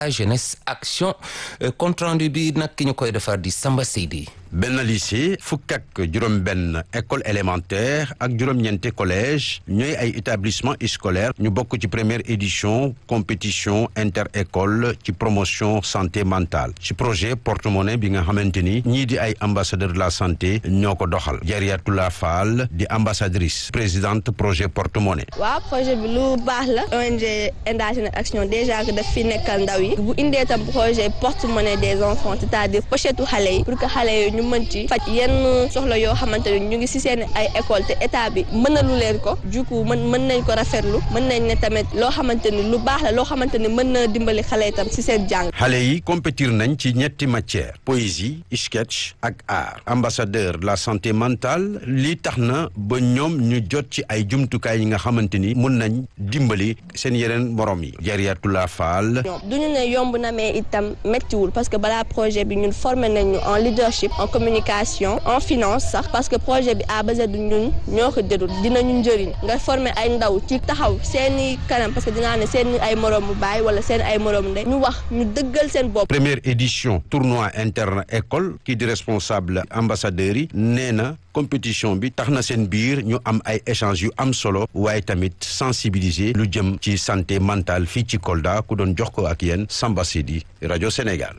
jeunesse action compte rendu bi nag ki ñu koy defar di Samba Seydi benn lycée fukk ak juróom-benn école élémentaire ak juróom-ñeenti collège ñooy ay établissement scolaire ñu bokk ci première édition compétition inter-école ci promotion santé mentale ci projet porte-monnaie bi nga xamante ni ñii di ay ambassadeur de la santé ñoo ko doxal Jariatula Fall di ambassadrice présidente projet porte-monnaie. waaw projet bi lu baax la ONG Enda Jeunesse Action déjà que daf fi nekkal ndaw yi bu indee tam projet porte-monnaie des enfants c'est-à-dire pochette xale yi pour que xale yi ñu mën ci faj yenn soxla yoo xamante ne ñu ngi ci seen ay école te état bi mënalu leen ko du coup mën mën nañ ko rafetlu mën nañ ne tamit loo xamante ni lu baax la loo xamante ni mën na dimbali xale itam ci seen jàng. xale yi compétir nañ ci ñetti matière poésie sketch ak art ambassadeur de la santé mentale lii tax na ba ñoom ñu jot ci ay jumtukaay yi nga xamante ni mun nañ dimbali seen yeneen morom yi Jariatula Fall. du ñu ne yomb na mais itam méttiwul parce que balaa projet bi ñun formé nañu en leadership en communication en finance sax parce que projet bi à base du ñun ñoo ko jëdul dinañu njëriñ nga former ay ndaw ci taxaw seeni kanam parce que dinaa ne seen ay moroomu baay wala seen ay moroomu ndey ñu wax ñu dëggal seen bopp. première édition tournoi interne école kii di responsable ambassadeurs yi nee na compétition bi tax na seen biir ñu am ay échanges yu am solo waaye tamit sensibiliser lu jëm ci santé mentale fii ci Kolda ku doon jox ko ak yéen Samba Sidi rajo Sénégal.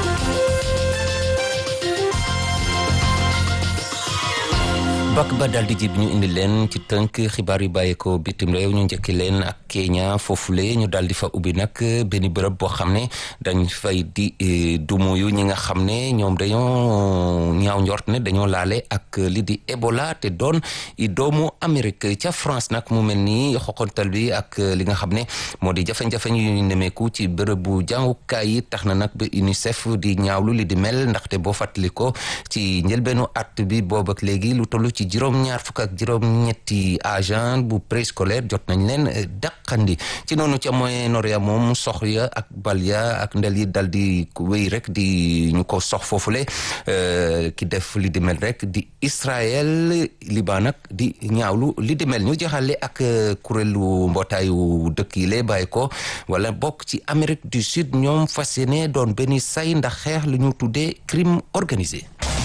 bak ba daal di jib ñu indi leen ci tënk xibaar yu bàyyeekoo bitim réew ñu njëkki leen ak Kenya foofule ñu daal di fa ubbi nag benn bërëb boo xam ne dañ fay di dumu yu ñi nga xam ne ñoom dañoo ñaaw njort ne dañoo laale ak li di Ebola te doon i doomu Amérique ca France nag mu mel ni xoqantal bi ak li nga xam ne moo di jafe-jafe yu nemeeku ci bërëb bu jàngukaay yi tax na nag ba UNICEF di ñaawlu li di mel ndaxte boo fàttali ko ci njëlbeenu at bi boobu ak léegi lu toll ci juróom ñaar fukk ak juróom ñetti agent bu préscolaire jot nañ leen dàqandi ci noonu ca Moyen-Orient moom sox ya ak bal ya ak ndel yi dal di wéy rek di ñu ko sox foofule ki def li di mel rek di Israël Liban nag di ñaawlu li di mel ñu jaxale ak kuréelu mbootaayu dëkk yi lay bàyyi ko wala bokk ci Amérique du Sud ñoom fas yéene doon benn say ndax xeex li ñu tuddee crime organisé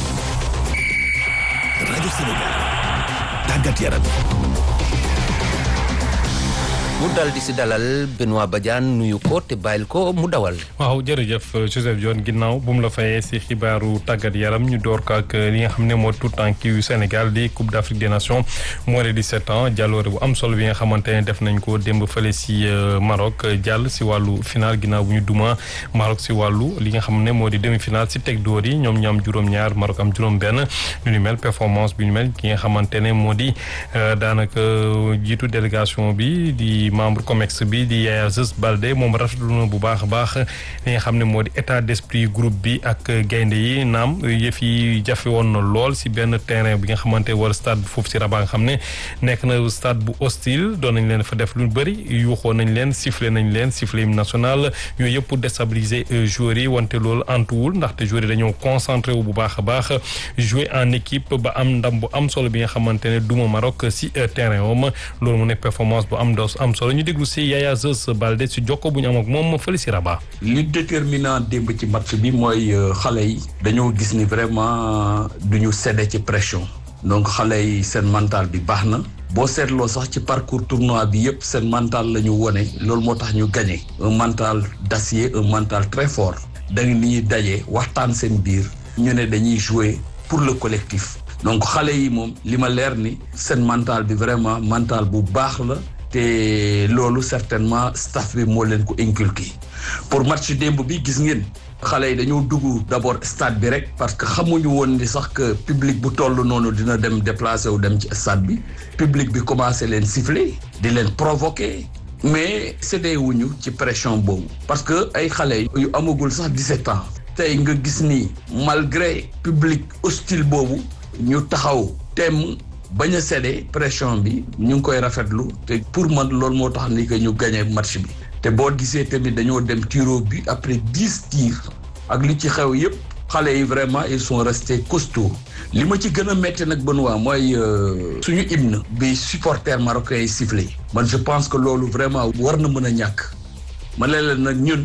rajo Sénégal tàggat yaram mu dal di si dalal Benoît Badiane nuyu ko te bàyyil ko mu dawal. waaw jërëjëf Joseph Dione ginnaaw bu mu la fayee si xibaaru tàggat yaram ñu door ko ak li nga xam ne moo tout temps yu Sénégal di Coupe d'Afrique des Nations moins de 17 ans jàlloore bu am solo bi nga xamante ne def nañ ko démb fële si Maroc jàll si wàllu final ginnaaw bu ñu duma Maroc si wàllu li nga xam ne moo di demi-finale si teg dóor yi ñoom ñu am juróom-ñaar Maroc am juróom-benn ñu ni mel performance bi ñu mel ki nga xamante ne moo di daanaka jiitu délégation bi di. membre COMEX bi di Yaya Zes Balde moom rafetlu na bu baax a baax li nga xam ne moo di état d'esprit groupe bi ak gaynde yi naam yëf yi jafe woon na lool si benn terrain bi nga xamante wala stade bi foofu si Rabat nga xam ne nekk na stade bu hostile doon nañ leen fa def lu bëri yuuxoo nañ leen sifflé nañ leen sifflé hymne national yooyu yëpp pour déstabiliser joueurs yi wante loolu antuwul ndaxte joueurs yi dañoo concentré wu bu baax a baax jouer en équipe ba am ndam bu am solo bi nga xamante ne duma Maroc si terrain wam loolu mu nekk performance bu am dos am solo ñu déglu si Yaya Zes Balde si jokko bu ñu am ak moom fële si Rabat. li déterminant démb ci match bi mooy xale yi dañoo gis ni vraiment duñu cédé ci pression donc xale yi seen mental bi baax na boo seetloo sax ci parcours tournoi bi yëpp seen mental la ñu wone loolu moo tax ñu gagné un mental d'acier un mental très fort da nga ni ñuy daje waxtaan seen biir ñu ne dañuy jouer pour le collectif donc xale yi moom li ma leer ni seen mental bi vraiment mental bu baax la te loolu certainement staff bi moo leen ko inculqué pour match démb bi gis ngeen xale yi dañoo dugg d'abord stade bi rek parce que xamuñu woon ni sax que public bu toll noonu dina dem déplacé wu dem ci stade bi public bi commencé leen siffler di leen provoquer mais cédé wuñu ci pression boobu parce que ay xale yu amagul sax 17 ans tey nga gis ni malgré public hostile boobu ñu taxaw temm bañ a cédé pression bi ñu ngi koy rafetlu te pour man loolu moo tax ni que ñu gagné match bi te boo gisee tamit dañoo dem tiro bi après dix tirs ak li ci xew yépp xale yi vraiment ils sont restés costauds li ma ci gën a métti nag Benoît mooy suñu hymne bi supporters marocains yi sifflé man je pense que loolu vraiment war na mën a ñàkk ma ne leen nag ñun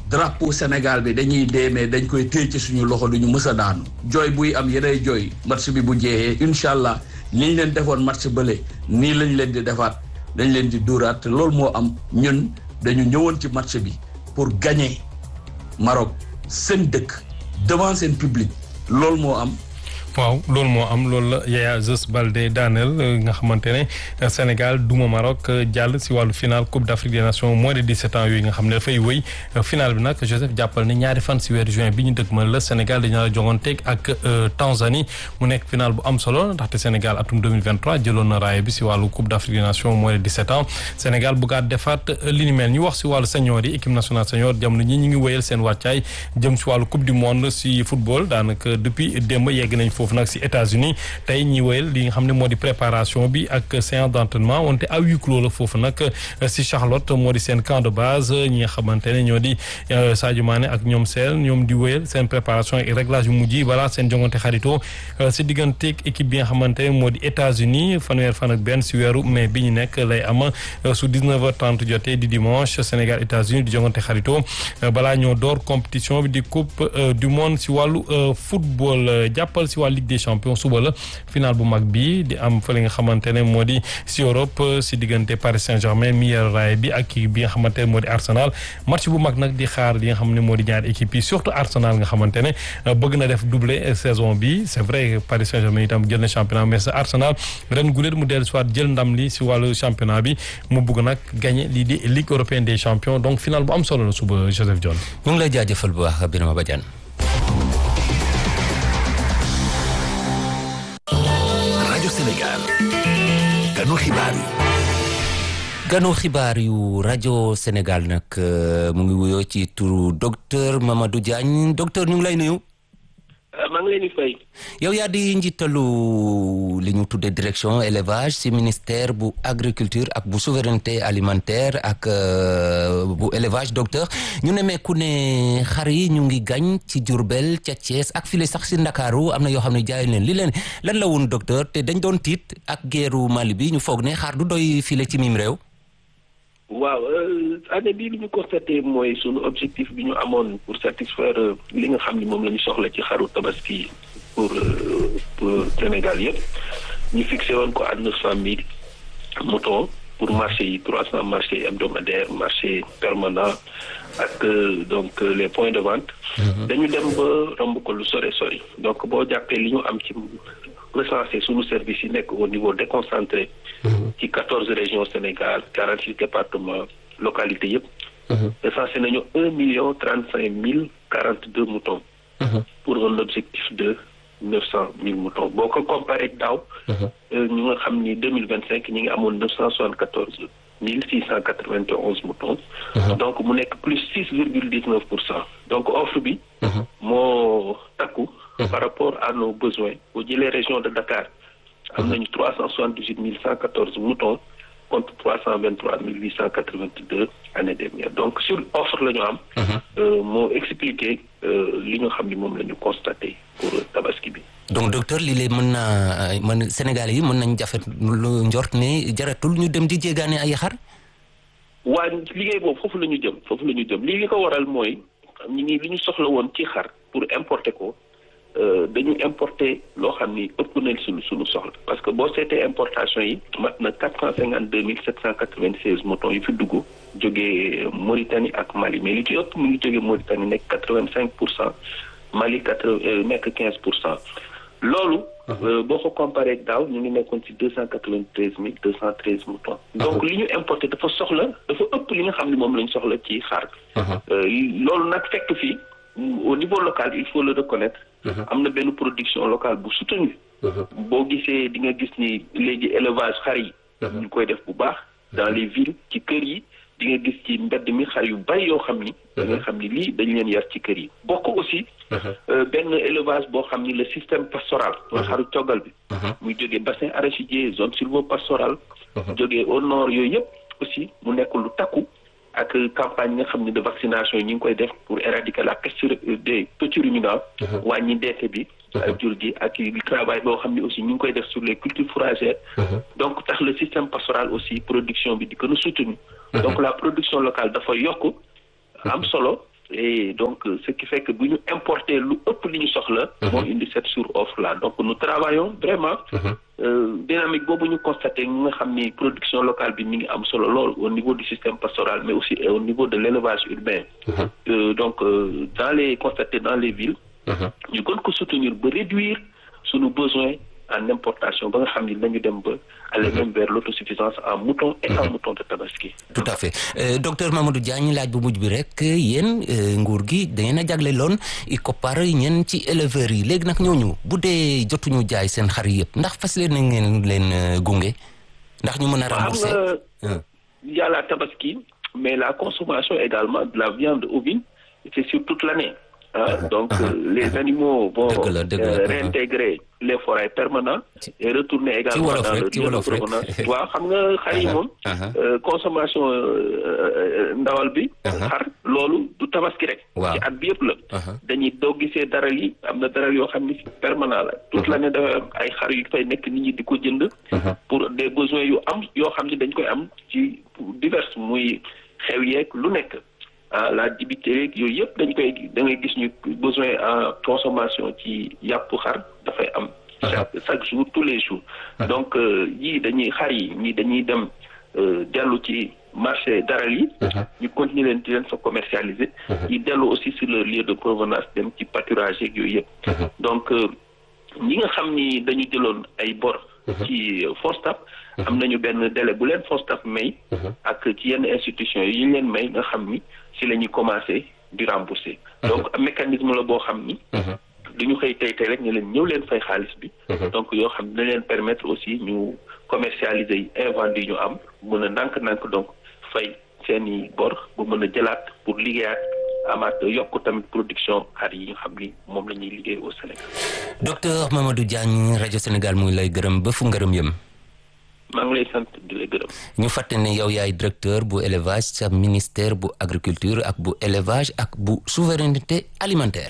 drapeau Sénégal bi dañuy dee mais dañ koy téye ci suñu loxo du ñu mës a daanu jooy buy am yeneen jooy match bi bu jeexee incha allah ni ñu leen defoon match bële nii lañ leen di defaat dañ leen di dóoraat te loolu moo am ñun dañu ñëwoon ci match bi pour gagner Maroc seen dëkk devant seen public loolu moo am. waaw loolu moo am loolu la Yaya Zos Baldé daaneel nga xamante ne Sénégal duma Maroc jàll si wàllu final Coupe d'Afrique des Nations moins de 17 ans yooyu nga xam ne dafay wëy final bi nag Joseph jàppal ne ñaari fan si weeru juin bi ñu dëgmal la Sénégal dañu la joŋanteeg ak Tanzanie mu nekk final bu am solo ndaxte Sénégal atum 2023 jëloon na raaya bi si wàllu Coupe d'Afrique des Nations moins de 17 ans Sénégal bëggaat defaat li ni mel ñu wax si wàllu senior yi équipe nationale senior jamono ñi ñu ngi wëyal seen wàccaay jëm si wàllu Coupe du monde si football daanaka depuis démb yegg nañ foofu nag si États-Unis tey ñi wéyal li nga xam ne moo di préparation bi ak séance d'entraînement wante à huis clos la foofu nag si Charlotte moo di seen camp de base ñi nga xamante ne ñoo di Sadio Mané ak ñoom seen ñoom di wéyal seen préparation ak réglage yu mujj yi voilà seen jongante xaritoo si digganteeg équipe bi nga xamante ne moo di États-Unis fanweer fan ak benn si weeru mai bi ñu nekk lay am su 19h30 jotee di dimanche Sénégal États-Unis di jongante xaritoo balaa ñoo door compétition bi di coupe du monde si wàllu football jàppal si wàllu Ligue des champions suba la final bu mag bi di am fële nga xamante ne moo di si Europe si diggante Paris Saint-Germain mi yor raay bi ak kii bi nga xamante ne moo di Arsenal match bu mag nag di xaar li nga xam ne moo di ñaari équipe yi surtout Arsenal nga xamante ne bëgg na def doublé saison bi c'est vrai Paris Saint-Germain itam jël na championnat mais sa Arsenal ren guléet mu dellu soit jël ndam li si wàllu championnat bi mu bëgg nag gagner lii di Ligue européenne des champions donc final bu am solo la suba Joseph John. ñu ngi lay jaajëfal bu baax Birama Badiane. rajo Sénégal ganu xibaar yi. ganu xibaar yu rajo Sénégal nag mu ngi wuyoo ci turu docteur Mamadou Diagne docteur ñu ngi lay nuyu. maa ngi leen di fay. yow yaa di njiitalu li ñu tuddee direction élevage ci ministère bu agriculture ak bu souveraineté alimentaire ak bu élevage docteur ñu nemmeeku ne xar yi ñu ngi gañ ci Diourbel ca Thiès ak file sax ci Ndakaaru am na yoo xam ne jaay leen li leen lan la woon docteur te dañ doon tiit ak guerru Mali bi ñu foog ne xar du doy file ci mim réew. waaw année bii li ñu constaté mooy sunu objectif bi ñu amoon pour satisfaire li nga xam ni moom la ñu soxla ci xaru tabaski pour pour Sénégal yëpp ñu fixé woon ko à neuf cent mille moutons pour marché yi trois cent marchés hebdomadaires marché permanent ak donc les points de vente. dañu dem ba romb ko lu sore sori donc boo jàppee li ñu am ci recensé sunu service yi nekk au niveau déconcentré. ci quatorze régions Sénégal quarante six départements localités yëpp. recensé nañu un million trente cinq mille quarante deux moutons. pour un objectif de neuf cent mille moutons boo ko comparé ak daaw. ñu nga xam ni deux mille vingt cinq ñi ngi amoon neuf cent soixante quatorze mille six cent quatre vingt et onze moutons. donc mu nekk plus six virgule dix neuf pour cent donc offre bi. moo takku. par rapport à nos besoins boo jëlee région de Dakar. am nañu trois cent soixante dix huit mille cent quatorze moutons contre trois cent vingt trois mille huit cent quatre vingt deux année dernière donc sur offre la ñu am. moo expliqué li nga xam ni moom la ñu constaté pour tabaski bi. donc docteur lii lay mën naa mën Sénégal yi mën nañ jafe lu njort ne jaratul ñu dem di jéegaane ay xar. waa liggéey boobu foofu la ñu jëm foofu la ñu jëm lii li ko waral mooy ñi ngi li ñu soxla woon ci xar pour importer ko. dañu importer loo xam ni ëpp nañ suñu suñu soxla parce que boo seetee importation yi mat na quatre cent cinquante deux mille sept cent quatre vingt seize moutons yi fi dugg jógee Mauritanie ak Mali mais li ci ëpp mu ngi jógee Mauritanie nekk quatre vingt cinq pour cent Mali quatre nekk quinze pour cent loolu boo ko comparé ak daaw ñu ngi nekkoon ci deux cent quatre vingt treize mille deux cent treize moutons donc li ñu importé dafa soxla dafa ëpp li nga xam ni moom la ñu soxla ci xar loolu nag fekk fii au niveau local il faut le reconnaître am na benn production locale bu soutenue boo gisee di nga gis ni léegi élevage xar yi ñu koy def bu baax dans les villes ci kër yi di nga gis ci mbedd mi xar yu bari yoo xam ni da nga xam ni lii dañ leen yar ci kër yi bokk aussi benn élevage boo xam ni le système pastoral mooy xaru coggal bi muy jógee bassin arachidier zone sylvopastorale jógee au nord yooyu yëpp aussi mu nekk lu takku ak campagne yi nga xam ne de vaccination yi ñu ngi koy def pour éradiquer la peste des petits ruminants wàññi deete bi ak jur gi ak travail boo xam ne aussi ñu ngi koy def sur les cultures fourragères donc tax le système pastoral aussi production bi di gën a soutenu donc la production locale dafa yokk am solo et donc ce qui fait que bu ñu importer lu ëpp li ñu soxla. moo indi cette sur-offre là donc nous travaillons vraiment. dynamique boobu ñu constaté nga xam ni production locale bi mi ngi am solo lool au niveau du système pastoral mais aussi au niveau de l'élevage urbain. donc dans les constatés dans les villes. ñu gën ko soutenir ba réduire sunu besoin en importation ba nga xam ni nañu dem ba aller même vers l'autosuffisance en mouton et en mouton de tabaski. tout à fait docteur Mamadou Diagne laaj bu mujj bi rek yéen nguur gi da ngeen a jagle loon i koppar ñeen ci éleveurs yi léegi nag ñooñu bu dee jotuñu jaay seen xar yëpp ndax fas leen na ngeen leen gunge ndax ñu mën a rembourser. xam nga y a la tabaski mais la consommation également de la viande ovine c'est sur toute l'année. Ah, donc euh, les animaux vont euh, réintégrer les forêts permanentes et retourner également dans le lieu de provenance waaw xam nga xar yi moom consommation ndawal bi xar loolu du tabaski rek ci at bi yëpp la dañuy doo gisee daral yi am na daral yoo xam ni permanent la toute l'année dafa am ay xar yu fay nekk nit ñi di ko jënd pour des besoins yu am yoo xam ni dañ koy am ci divers muy xew yeeg lu nekk ah la dibiterie yooyu yëpp dañ koy da ngay gis ñu besoin en consommation ci yàpp xar dafay am. chaque chaque jour tous les jours. donc yii dañuy xar yi ñii dañuy dem dellu ci marché daral yi. ñu continuer leen di leen fa commercialiser. yi dellu aussi sur le lieu de provenance dem ci pâturage yeeg yooyu yëpp. donc ñi nga xam ni dañu jëloon ay bor. ci FONSTAB. am nañu benn délai bu leen FONSTAB may. ak ci yenn institutions yi ñu leen may nga xam ni si la ñuy commencer di rembourser. donc mécanisme la boo xam ni. du ñu xëy tey tey rek ñu leen ñëw leen fay xaalis bi. donc yoo xam ne leen permettre aussi ñu commercialiser yi invendu yi ñu am mën a ndànk-ndànk donc fay seeni bor bu mën a jëlaat pour liggéeyaat. amaat yokk tamit production xar yi nga xam ni moom la ñuy liggéey au Sénégal. docteur Mamadou Diagne rajo Sénégal muy lay gërëm ba fu ngërëm yëm. maa ngi lay sant di lay gërëm. ñu fàtte ne yow yaay directeur bu élevage sa ministère bu agriculture ak bu élevage ak bu souveraineté alimentaire.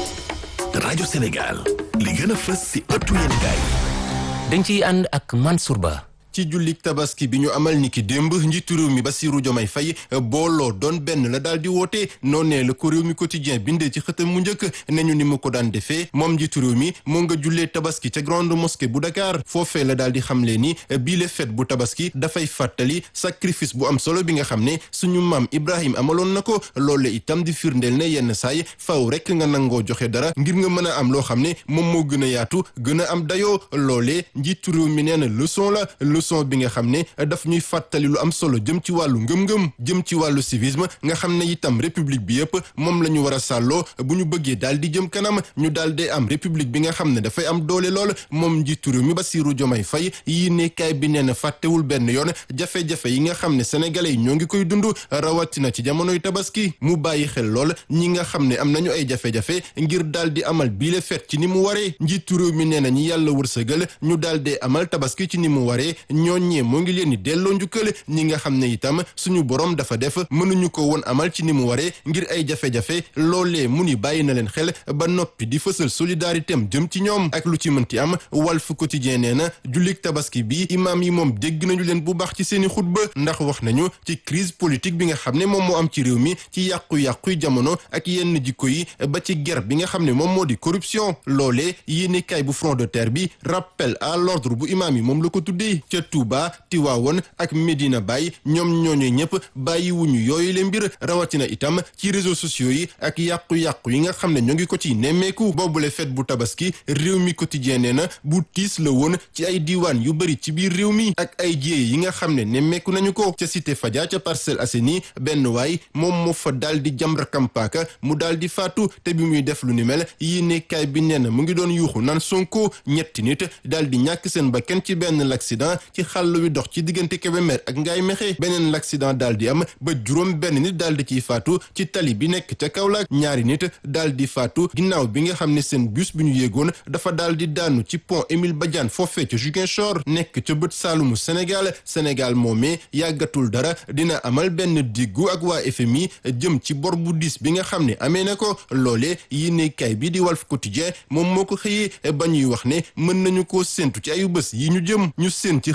rajo Sénégal li gën a fës si ëttu yéenekaay dañ ciy ànd ak Mansour Ba. ci jullik tabaski bi ñu amal niki démb njiitu réew mi Bassirou Diomaye Faye booloo doon benn la daal di woote noonee la ko réew mi quotidien bindee ci xëtam mu njëkk ne ñu ni mu ko daan defee moom njiitu réew mi moo nga jullee tabaski ca grande mosquée bu Dakar foofee la daal di xamle ni bii le fête bu tabaski dafay fàttali sacrifice bu am solo bi nga xam ne suñu maam Ibrahim amaloon na ko loole itam di firndeel ne yenn saay faw rek nga nangoo joxe dara ngir nga mën a am loo xam ne moom moo gën a yaatu gën a am dayoo loolee njiitu réew mi nee na leçon la leçon bi nga xam ne daf ñuy fàttali lu am solo jëm ci wàllu ngëm-ngëm jëm ci wàllu civisme nga xam ne itam république bi yëpp moom la ñu war a sàlloo bu ñu bëggee daal di jëm kanam ñu daal di am république bi nga xam ne dafay am doole lool moom njiitu réew mi Bassirou Diomaye Faye yi nekkaay bi nee na fàttewul benn yoon jafe-jafe yi nga xam ne sénégalais yi ñoo ngi koy dund rawatina ci jamonoy tabaski mu bàyyi xel lool ñi nga xam ne am nañu ay jafe-jafe ngir daal di amal biile fête ci ni mu waree njiitu réew mi nee na ñi yàlla wërsëgal ñu daal di amal tabaski ci ni mu waree ñooñee moo ngi leen di delloo njukkal ñi nga xam ne itam suñu borom dafa def mënuñu ko woon amal ci ni mu waree ngir ay jafe-jafe loolee mu ni bàyyi na leen xel ba noppi di fësal solidarité am jëm ci ñoom ak lu ci mënti am Walf Quotidien nee na jullik tabaski bi imaam yi moom dégg nañu leen bu baax ci seeni xutba ndax wax nañu ci crise politique bi nga xam ne moom moo am ci réew mi ci yàqu-yàqu jamono ak yenn jikko yi ba ci guerre bi nga xam ne moom moo di corruption loolee yéene kay bu front de terre bi rappel à l'ordre bu imaam yi moom la ko tuddee ca Touba Tiwaawoon ak Medina Baye ñoom ñooñu ñëpp bàyyiwuñu yooyu le mbir rawatina itam ci réseaux sociaux yi ak yàqu-yàqu yi nga xam ne ñoo ngi ko ci nemmeeku boobule fête bu tabaski réew mi quotidien nee na bu tiis la woon ci ay diiwaan yu bëri ci biir réew mi ak ay jiyee yi nga xam ne nemmeeku nañu ko ca cité Fadia ca Parcelles Assainies benn waay moom moo fa daal di jam rakam paaka mu daal di faatu te bi muy def lu ni mel yi nekkaay bi nee na mu ngi doon yuuxu naan Sonko ñetti nit daal di ñàkk seen bakkan ci benn l'accident ci xàll wi dox ci diggante Kébémer ak Ngaye Mékhé beneen l'accident daal di am ba juróom benn nit daal di ciy faatu ci tali bi nekk ca Kaolack ñaari nit daal di faatu ginnaaw bi nga xam ne seen bus bi ñu yéegoon dafa daal di daanu ci pont Émile Badiane foofee ca Ziguinchor nekk ca bët saalumu Sénégal Sénégal moomee yàggatul dara dina amal benn diggu ak waa FMI jëm ci bor bu diis bi nga xam ne amee na ko loolee yi ne kay bi di Walf Quotidien moom moo ko xëyee ba ñuy wax ne mën nañu koo séntu ci ayu bés yi ñu jëm ñu séen ci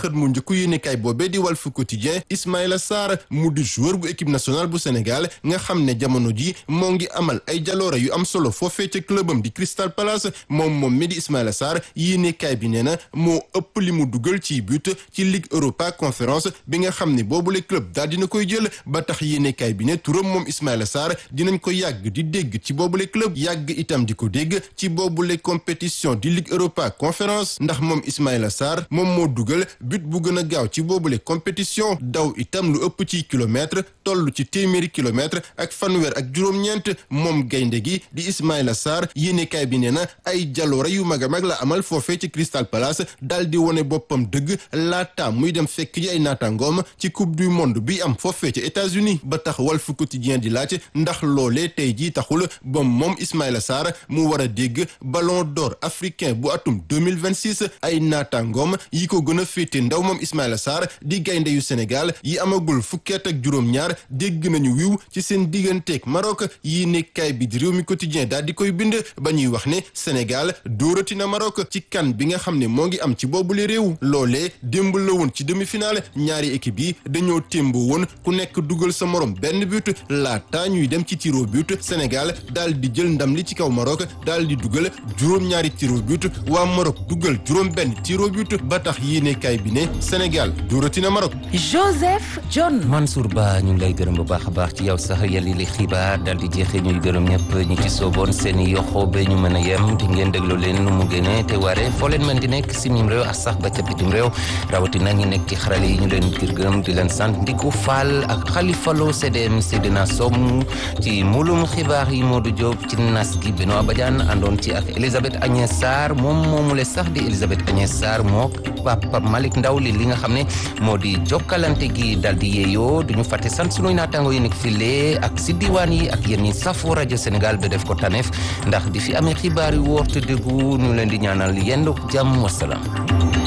xët mu njëkku yéenekaay boobee di Walf Quotidien Ismaïla Sarr mu di joueur bu équipe nationale bu Sénégal nga xam ne jamono ji moo ngi amal ay jaloora yu am solo foofee ca clubam di Crystal Palace moom moom mi di Ismaïla Sarr yéenekaay bi nee na moo ëpp li mu dugal ci but ci Ligue Europa Conférence bi nga xam ne boobule club daal dina koy jël ba tax yéenekaay bi ne turam moom Ismaïla Sarr dinañ ko yàgg di dégg ci boobule club yàgg itam di ko dégg ci boobule compétition di Ligue Europa Conférence ndax moom Ismaïla Sarr moom moo dugal but bu gën a gaaw ci boobule compétition daw itam lu ëpp ci kilomètre toll ci téeméeri kilomètre ak fanweer ak juróom-ñeent moom gaynde gi di Ismaïla Sarr yéenekaay bi nee na ay jaloore yu mag a mag la amal foofee ci Crystal Palace daal di wone boppam dëgg laata muy dem fekk ji ay naataangoom ci coupe du monde bi am foofee ci États-Unis ba tax Walf Quotidien di laaj ndax loolee tey jii taxul ba moom Ismaïla Sarr mu war a dégg ballon d'or africain bu atum 2026 ay naataangoom yi ko gën a féete ndaw moom Ismaïla Sarr di gaynde yu Sénégal yi amagul fukkeet ak juróom-ñaar dégg nañu wiw ci seen digganteeg Maroc yi nekkaay bi di réew mi quotidien daal di koy bind ba ñuy wax ne Sénégal dóorati na Maroc ci kan bi nga xam ne moo ngi am ci boobule réew loolee démb la woon ci demi-finale ñaari équipe yi dañoo témboo woon ku nekk dugal sa morom benn but laata ñuy dem ci tiro but Sénégal daal di jël ndam li ci kaw Maroc daal di dugal juróom-ñaari tiro but waa Maroc dugal juróom benn tiro but ba tax yéenekaay bi ne Sénégal dóorati na Maroc. Joseph John. Mansour Ba ñu ngi lay gërëm bu baax a baax ci yow sax yàlla li xibaar daal di jeexee ñuy gërëm ñëpp ñi ci sooboon seen i yoxoo ba ñu mën a yem di ngeen déglu leen nu mu génnee te waree foo leen mën di nekk si mim réew ak sax ba ca bitim réew rawatina ñi nekk ci xarale yi ñu leen gërëm di leen sant Ndiku Fall ak Khalifa Lo CDM Seydina Somm ci mulum xibaar yi Modou Diop ci nas gi Benoît Badiane àndoon ci ak Elisabeth Agnès Sarr moom moomule sax di Elisabeth Agnès Sarr moo Papa Malick Ndaw li li nga xam ne moo di jokkalante gi dal di yeeyoo duñu fàtte sant sunuy naataango yi nekk file ak si diwaan yi ak yéen ñi safoo rajo Sénégal ba def ko taneef ndax di fi amee xibaar yu wóor te déggu ñu leen di ñaanal yendu jàmm wasalaam